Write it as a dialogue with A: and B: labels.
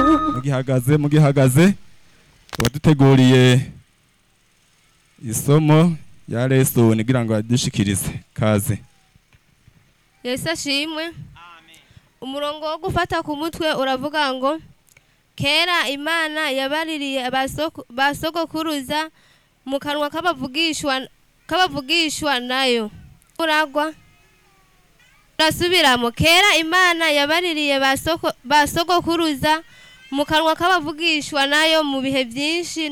A: mugihagaze mugihagaze uwaduteguriye isomo ya lesoni kugira ngo adushikirize kaze
B: yesu ashimwe umurongo wo gufata ku mutwe uravuga ngo kera imana yabaririye abasoko- ba sogokuruza mu kanwa k'abavugishwa k'abavugishwa nayo uragwa urasubiramo kera imana yabaririye ba soko- ba sogokuruza mu kanwa k'abavugishwa nayo mu bihe byinshi